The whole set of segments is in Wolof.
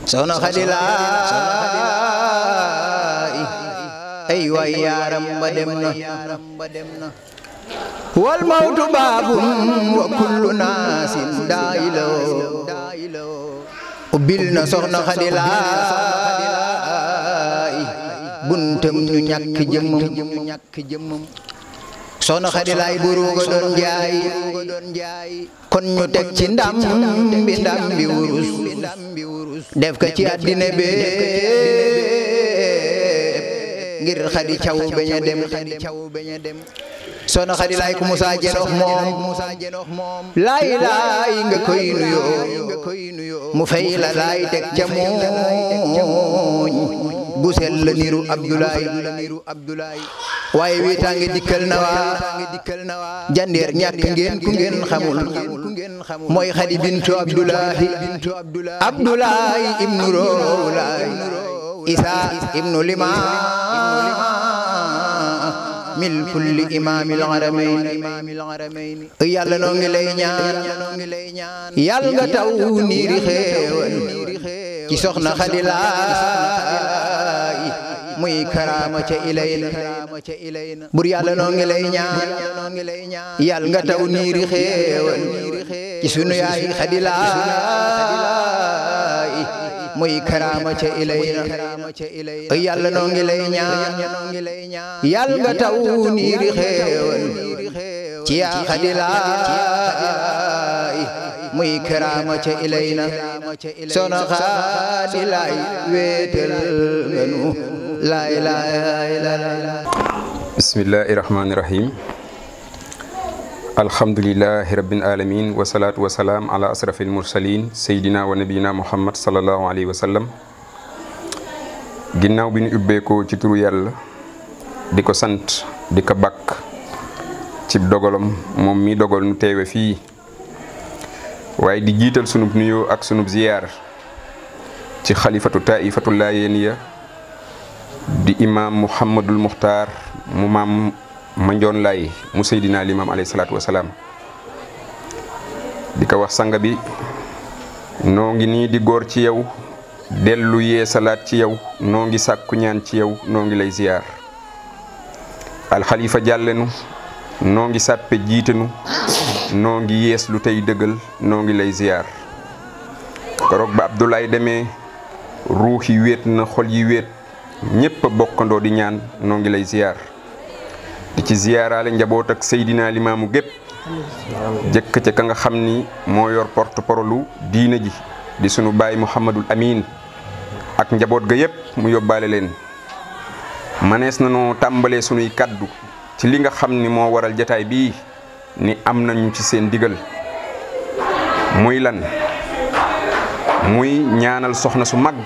soxna Xadi Laay ay waay yaaram ba dem na wal mawtu baabun wa kullu naasin daayilo ubbil na soxna Xadi Laay buntam ñu ñàkk jëmmam soxna Xadi Laay buruga doon jaay kon ñu teg ci ndam bi ndam bi wurus def ko ci àddina bépp ngir Xadi caw bañ a dem soxna Xadi Laay ku musa jenox moom laay laay nga koy nuyoo mu fay la laay teg ca mooñ bu sel la niru Abdoulaye waaye wiitaange dikkal na waa jandeer ñàkk ngeen ku ngeen xamul mooy Xadi bintu Abdoulahi Abdoulaye ibnu Roolaay Isa ibnu Lima mil kulli imaamil haramayni yàlla noo ngi lay ñaan yàlla nga taw niiri xéewal ci soxna Xadi Laay muy karaama ca ilayna bur yàlla noo ngi lay ñaan yàlla nga taw niiri xéewal ci sunu yaay Xadi Laay muy karaama ca ilayna yàlla noo ngi lay ñaan yàlla nga taw niiri xéewal ci yaa Xadi Laay muy karaama ca ilayna soxna Xadi Laay wéetal nga nu laay laay laay bismillahi rahmaani rahim alhamdulilahi rabbil alamin wasalaatu wasalaam ala asrafil mursalin seydina wa nabiyina muhammad salallahu alayhi wa sallam ginnaaw bi ñu ubbeekoo ci turu yàlla di ko sant di ko bakk ci dogalam moom mi dogal nu teewe fii waaye di jiital sunub nuyoo ak sunub ziyaar ci xalifatu taifatu laayeniya di imaam muhammadul muxtaar mu maam ma njoon laay mu seydina limaam alayhi salaatu wasalaam di ko wax sanga bi noo ngi nii di góor ci yow dellu yee salaat ci yow noo ngi sàkku ñaan ci yow noo ngi lay ziyaar alxalifa jàllenu noo ngi sàppe jiitenu noo ngi yees lu tey dëggal noo ngi lay ziyaar koroog ba Abdoulaye demee ruux yi wéet na xol yi wéet ñépp a bokkandoo di ñaan noo ngi lay ziyaar di ci ziyaaraale njaboot ak Seydina Limaamu gépp jëkk ca ka nga xam ni moo yor porte parole diine ji di sunu baay Mouhamadul Amin ak njaboot ga yépp mu yóbbaale leen manees na noo tàmbalee sunuy kaddu ci li nga xam ni moo waral jataay bii ni am nañu ci seen digal muy lan muy ñaanal soxna su mag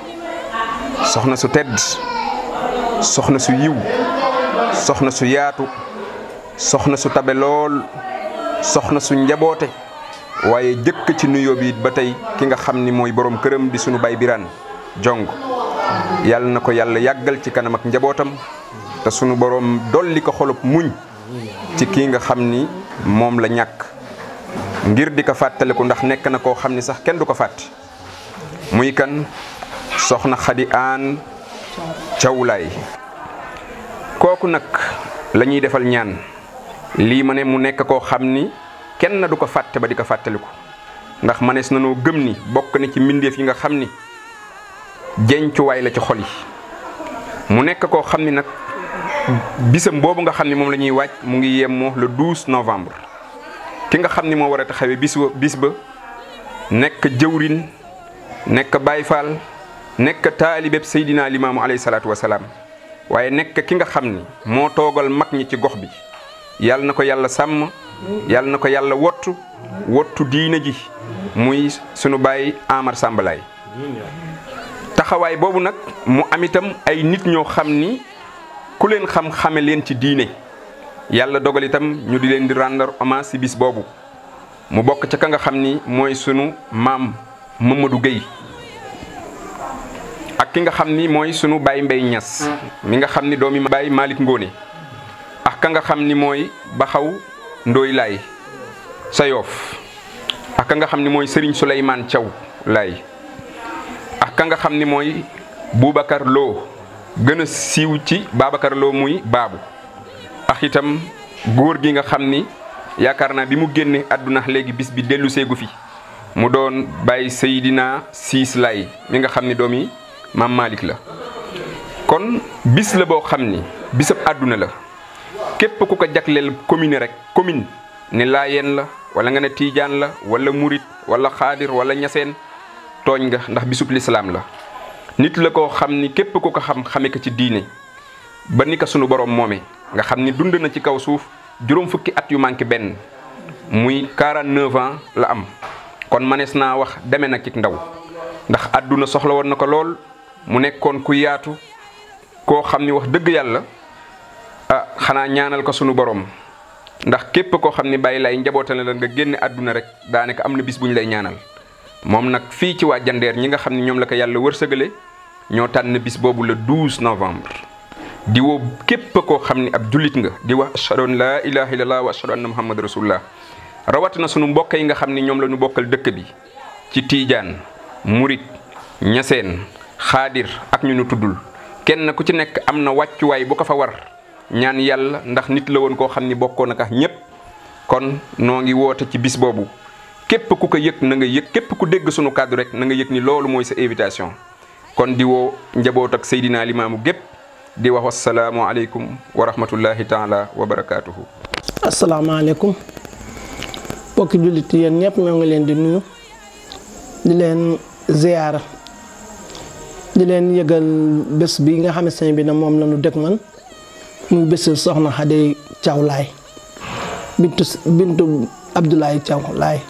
soxna su tedd soxna su yiw soxna su yaatu soxna su tabe lool soxna su njaboote waaye jëkk ci nuyoo bi ba tey ki nga xam ni mooy borom këram di sunu baay biraan jong yàlla na ko yàlla yàggal ci kanam ak njabootam te sunu borom dolli ko xolub muñ ci kii nga xam ni moom la ñàkk ngir di ko fàttaliku ndax nekk na koo xam ni sax kenn du ko fàtte muy kan soxna xadi aan cawlaay kooku nag la ñuy defal ñaan lii ma ne mu nekk koo xam ni kenn du ko fàtte ba di ko fàttaliku ndax manees na noo gëm ni bokk na ci mbindeef yi nga xam ni jencuwaay la ci xol yi mu nekk koo xam ni nag bisam boobu nga xam ni moom la ñuy waaj mu ngi yemmoo le 12 novembre ki nga xam ni moo war a taxawee bis ba bis ba nekk jëwrin nekk Baay Faal nekk taalibeb Seydina Limaamu alayhi salaatu wasalaam waaye nekk ki nga xam ni moo toogal mag ñi ci gox bi yàlla na ko yàlla sàmm yàlla na ko yàlla wottu wottu diina ji muy sunu baay Amar Sambalaay taxawaay boobu nag mu am itam ay nit ñoo xam ni ku leen xam xame leen ci diine yàlla dogal itam ñu di leen di rendre hommage ci bis boobu mu bokk ca ka nga xam ni mooy sunu maam Mamadou Gueye ak ki nga xam ni mooy sunu baay Mbay Ñas mi nga xam ni doomi baay Malick Ngóone ak ka nga xam ni mooy Baxaw Ndooy Laay sa yoof ak ka nga xam ni mooy Serigne Souleymane Thiaw Laay ak ka nga xam ni mooy Boubacar Lo gën a siiw ci Babacar Lo muy baabu ak itam góor gi nga xam ni yaakaar naa bi mu génne àdduna léegi bis bi dellu seegu fi mu doon bàyyi Seydina Siis Lay mi nga xam ni doom yi maam Malick la kon bis la boo xam ni bisab àdduna la képp ku ko jagleel commune rek commune ni laayeen la wala nga ne tiijaan la wala murit wala xaadir wala ñaseen tooñ nga ndax bisub lislaam la nit la koo xam ni képp ku ko xam xame ko ci diine ba ni ko sunu borom moome nga xam ni dund na ci kaw suuf juróom fukki at yu manqué benn muy 49 ans la am kon manees naa wax deme na ci ndaw ndax àdduna soxla woon na ko lool mu nekkoon ku yaatu koo xam ni wax dëgg yàlla ah xanaa ñaanal ko sunu borom ndax képp koo xam ni bàyyi lay njabootale la nga génne àdduna rek daanaka am na bis bu ñu lay ñaanal moom nag fii ci waa jandeer ñi nga xam ni ñoom la ko yàlla wërsëgale ñoo tànn bis boobu le 12 novembre di woo képp koo xam ni ab jullit nga di wax ashhadu an laa ilaha illallah wa ashhadu anna muhammad rasulullah rawatina sunu mbokk yi nga xam ni ñoom la ñu bokkal dëkk bi ci tiijaan murit ñaseen xaadir ak ñu nu tuddul kenn ku ci nekk am na wàccuwaay bu ko fa war ñaan yàlla ndax nit la woon koo xam ni bokkoon ak ñépp kon noo ngi woote ci bis boobu képp ku ko yëg na nga yëg képp ku dégg sunu kàddu rek na nga yëg ni loolu mooy sa invitation kon di woo njaboot ak Seydina Limaamu gépp di wax wasalaamu aleykum wa rahmatullahi taala wa barakaatuhu. asalaamaaleykum mbokki jullit yéen ñëpp ñoo ngi leen di nuyu di leen ziyaara di leen yëgal bés bi nga xamante ne bi na moom la ñu dëg man muy bésu soxna Xadi Caw Laay bintu bintu Abdoulaye Caw Laay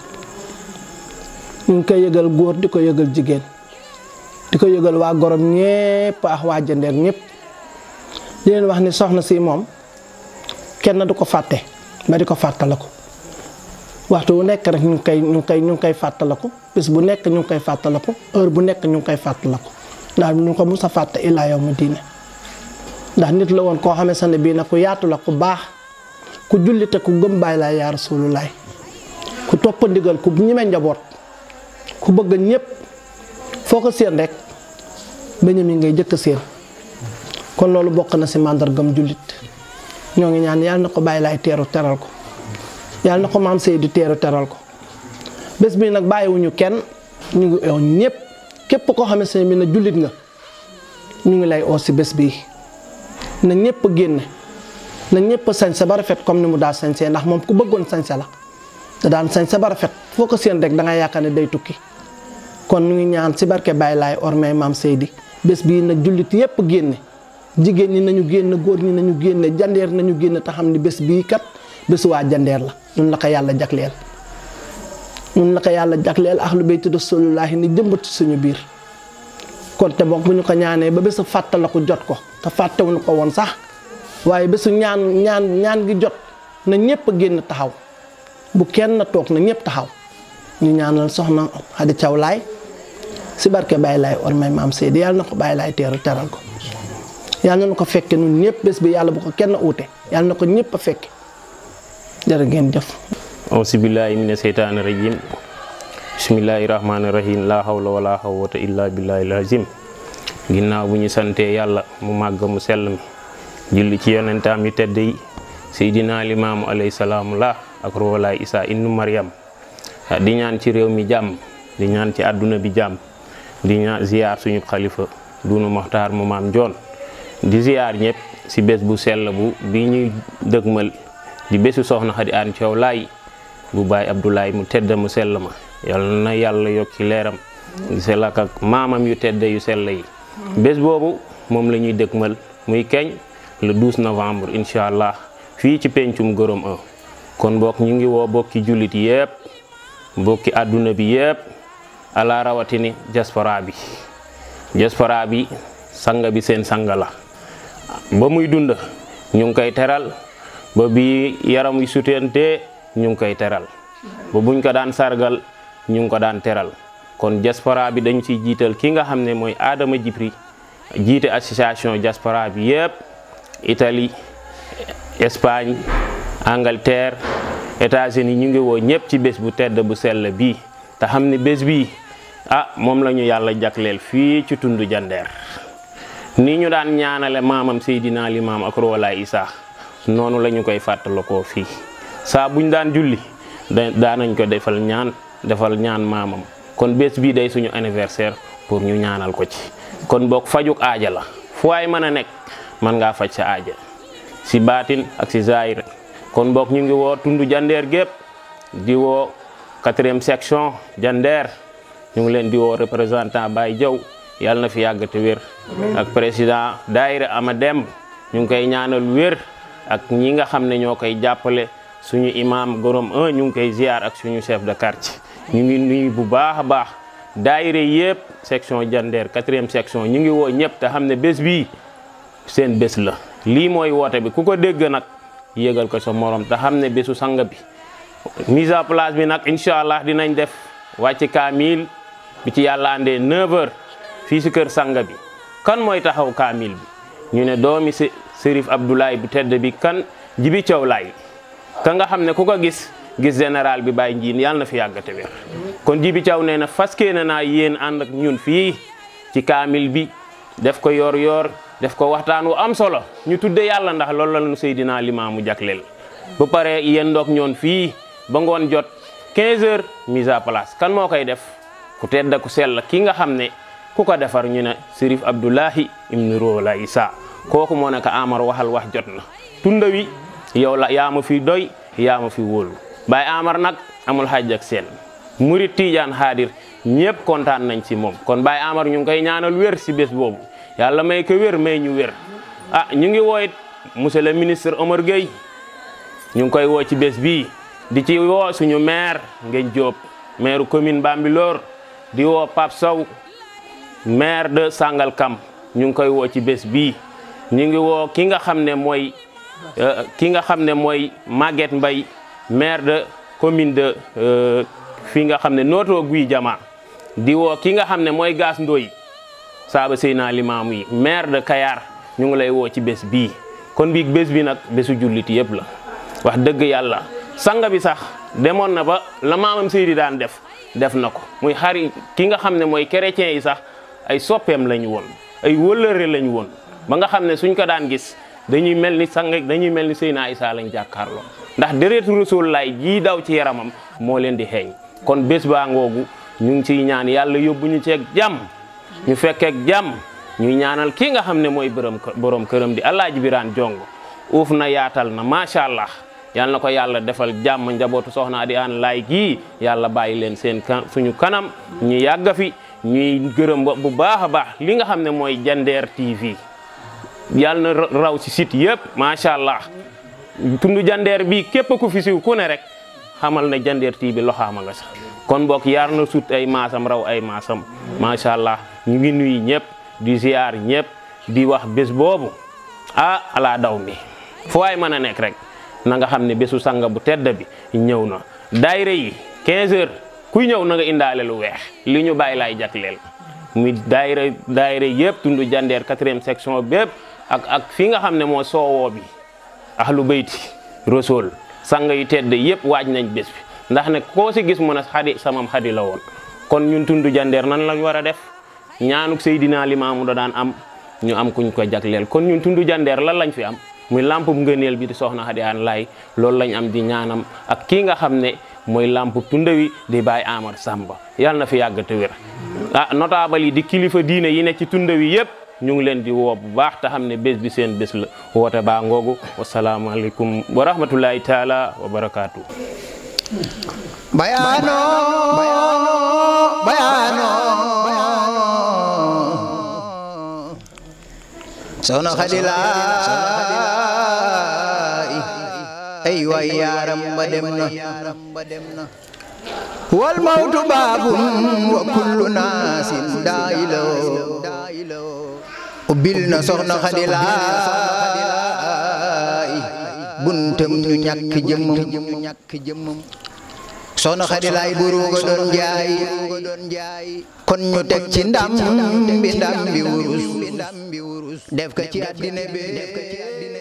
ñu ngi koy yëgal góor di ko yëgal jigéen di ko yëgal waa gorom ñépp ak waa jandeer ñépp di leen wax ni soxna si moom kenn du ko fàtte ba di ko fàttaliku waxtu bu nekk rek ñu ngi koy ñu ngi koy ñu ngi koy fàttaliku bis bu nekk ñu ngi koy fàttaliku heure bu nekk ñu ngi koy fàttaliku ndax ñu ko mus a fàtte illaa yow mu diine ndax nit la woon koo xamante ne bii nag ku yaatu la ku baax ku jullite ku gëm bàyyi laa yaa rasulullaay ku topp ndigal ku ñime njaboot ku bëgg ñëpp foo ko séen rek bañam yi ngay jëkk séen kon loolu bokk na ci màndargam jullit ñoo ngi ñaan yàlla na ko bàyyi laay teeru teral ko yàlla na ko maam Seydou teeru teral ko bés bi nag bàyyiwuñu kenn ñu ngi eew ñëpp képp koo xamante ne bi na jullit nga ñu ngi lay oo ci bés bii na ñëpp génne na ñëpp sañse ba rafet comme ni mu daal sañsee ndax moom ku bëggoon sañse la da daan sañse ba rafet foo ko séen rek da nga yaakaar ne day tukki kon ñu ngi ñaan ci barke Baye Laay ormay maam Seydi bés bii na jullit yëpp génne jigéen ñi nañu génn góor ñi nañu génne jandeer nañu génn te xam ni bés bii kat bésu waa jandeer la ñun la ko yàlla jagleel ñun la ko yàlla jagleel ahlu bayti rasulullaahi ni jëmbat ci suñu biir kon te boog bu ñu ko ñaanee ba bésu fàttaliku jot ko te fàttewuñu ko woon sax waaye bésu ñaan ñaan ñaan gi jot na ñëpp génn taxaw bu kenn toog na ñëpp taxaw ñu ñaanal soxna Xadi Caw Laay si barke Baye Laay ormay maam Seydi yàlla na ko Baye Laay teeru teral ko yàlla na ko fekke nun ñëpp bés bi yàlla bu ko kenn uute yàlla na ko ñëpp a fekke jërë ngeen jëf ausibillahi mina seytaani rajim bismillahi rahmaani rahim laa hawla wala xawwata illa billahi lazim ginnaaw bu ñu santee yàlla mu màgg mu sell mi julli ci yonentaam yu tedd yi seydina limaamu alayhi salaamu la ak roolaay isaa innu maryam di ñaan ci réew mi jàmm di ñaan ci àdduna bi jàmm di ñaan ziyaar suñu xalifa dunu moxtaar mu maam joon di ziyaar ñëpp si bés bu sell bu bi ñuy dëgmal di bésu soxna Xadi Aan Caw Laay bu baay Abdoulaye mu tedd mu sell ma yal na yàlla yokki leeram di sell ak ak maamam yu tedd yu sell yi bés boobu moom la ñuy dëgmal muy keñ le 12 novembre incha allah fii ci pencum Gorom 1 kon bokk ñu ngi woo bokki jullit yépp bokki àdduna bi yépp ala rawatini diaspora bi diaspora bi sanga bi seen sanga la ba muy dund ñu ngi koy teral ba bi yaram wi sutante ñu ngi koy teral ba buñ ko daan sargal ñu ngi ko daan teral kon diaspora bi dañ ciy jiital ki nga xam ne mooy Adama Djibril jiite association diaspora bi yépp Italie Espagne Angleterre États-Unis ñu ngi woo ñëpp ci bés bu tedd bu sell bii te xam ne bés bii ah moom la ñu yàlla jagleel fii ci tundu jandeer ni ñu daan ñaanale maamam Seydina Limaam ak Roolaay Isaa noonu la ñu koy fàttalikoo fii saa buñ daan julli da daanañ ko defal ñaan defal ñaan maamam kon bés bii day suñu anniversaire pour ñu ñaanal ko ci kon boog fajuk aaja la fu waay mën a nekk mën ngaa faj sa aaja si baatin ak si zaahir kon boog ñu ngi woo tundu jandeer gépp di woo quatrième section jandeer ñu ngi leen di woo représentant Baye Diaw yàlla na fi yàgg te wér ak président daayira ama dem ñu ngi koy ñaanal wér ak ñi nga xam ne ñoo koy jàppale suñu imam gorom 1 ñu ngi koy ziar ak suñu chef de quartier ñu ngi nuyu bu baax a baax daayira yëpp section jandeer quatrième section ñu ngi woo ñëpp te xam ne bés bii seen bés la lii mooy woote bi ku ko dégg nag yëgal ko sa morom te xam ne bésu sang bi mise à place bi nag incha allah dinañ def wàcc kaamil bi ci yàlla andee 9h fii si kër sang bi kan mooy taxaw kaamil bi ñu ne doomi si Serif Abdoulaye bu tedd bi kan jibi caw laay ka nga xam ne ku ko gis gis général bi Baye Njiin yàlla na fi yàggate wér kon jibi caw nee na faskee na naa yéen ànd ak ñun fii ci kaamil bi def ko yor yor def ko waxtaan wu am solo ñu tudde yàlla ndax loolu la ñu Seydina Limaamu jagleel bu pare yéen ndoog ñoon fii ba ngoon jot 15 heures mise à place kan moo koy def ku tedd ku sell ki nga xam ne ku ko defar ñu ne Serif Abdoulahi ibnu Rola Isa kooku moo ne ko Amar waxal wax jot na tunda wi yow la yaa ma fi doy yaa ma fi wóolu Baye Amar nag amul xaaj ak seen murit Tiijaan xaadir ñëpp kontaan nañ ci moom kon Baye Amar ñu ngi koy ñaanal wér si bés boobu yàlla may ko wér may ñu wér ah ñu ngi wooyit monsieur le ministre Omar Gueye ñu ngi koy woo ci bés bii di ci woo suñu maire Ngeen Diop maire commune Bambilor di woo Pape Sow maire de Sangalkam ñu ngi koy woo ci bés bii ñu ngi woo ki nga xam ne mooy ki nga xam ne mooy Maguette Mbaye maire de commune de fi nga xam ne nootoo guy jama di woo ki nga xam ne mooy Gaas Ndoy saaba Seyna Limaamu yi maire de Kayar ñu ngi lay woo ci bés bii kon bii bés bi nag bésu jullit yëpp la wax dëgg yàlla sanga bi sax demoon na ba la maamam Seydi daan def def na ko muy xari ki nga xam ne mooy chrétien yi sax ay soppeem lañu woon ay wëllëre lañu woon ba nga xam ne suñ ko daan gis dañuy mel ni sang dañuy mel ni Seyna Isa lañ jàkkaarloo ndax déretu Rasul laay jii daw ci yaramam moo leen di xeeñ kon bés baa ngoogu ñu ngi ciy ñaan yàlla yóbbu ñu ceeg jàmm ñu fekkeek jàmm ñuy ñaanal ki nga xam ne mooy borom borom këram di Alaaji Biraan Jong uuf na yaatal na macha allah yal na ko yàlla defal jàmm njabootu soxna di aan laay gii yàlla bàyyi leen seen suñu kanam ñu yàgg fi ñuy gërëm bu baax a baax li nga xam ne mooy Jandeer TV yàlla na raw si site yëpp macha allah tundu Jandeer bi képp ku fi siw ku ne rek xamal na Jandeer TV loxaama nga sax kon bokk yar na sut ay maasam raw ay maasam macha allah ñu ngi nuyu ñëpp di ziar ñëpp di wax bés boobu ah ala daw mi fu waay mën a nekk rek na nga xam ne bésu sanga bu tedd bi ñëw na daayira yi 15 heures kuy ñëw na nga indaale lu weex li ñu bàyyi laay jagleel muy daayira daayira yëpp tundu jandeer quatrième section bépp ak ak fi nga xam ne moo soowoo bi ahlu bayti rasul sang yu tedd yëpp waaj nañ bés bi ndax ne koo si gis mu ne xadi samam xadi la woon kon ñun tundu jandeer nan lañ war a def ñaanuk Seydina Limaamu da daan am ñu am kuñ ko jagleel kon ñun tundu jandeer lan lañ fi am muy lamp ngëneel bi di soxna Xadi Aan Laay loolu lañ am di ñaanam ak kii nga xam ne mooy lamp tunda wi di Baay Amar Samba yàlla na fi yàgg te wér ah notable yi di kilifa diine yi ne ci tunda wi yëpp ñu ngi leen di woo bu baax te xam ne bés bi seen bés la woote baa ngoogu wasalaamaaleykum wa rahmatullahi taala wa barakaatu bayano bayano soxna Xadi Laay ay waay yaaram ba dem na wal mawtu baabun wa kullu naasin daayilo ubbil na soxna Xadi Laay buntam ñu ñàkk jëmmam soxna Xadi Laay buru ko doon jaay kon ñu teg ci ndam bi ndam bi wurus def ko ci àddina bi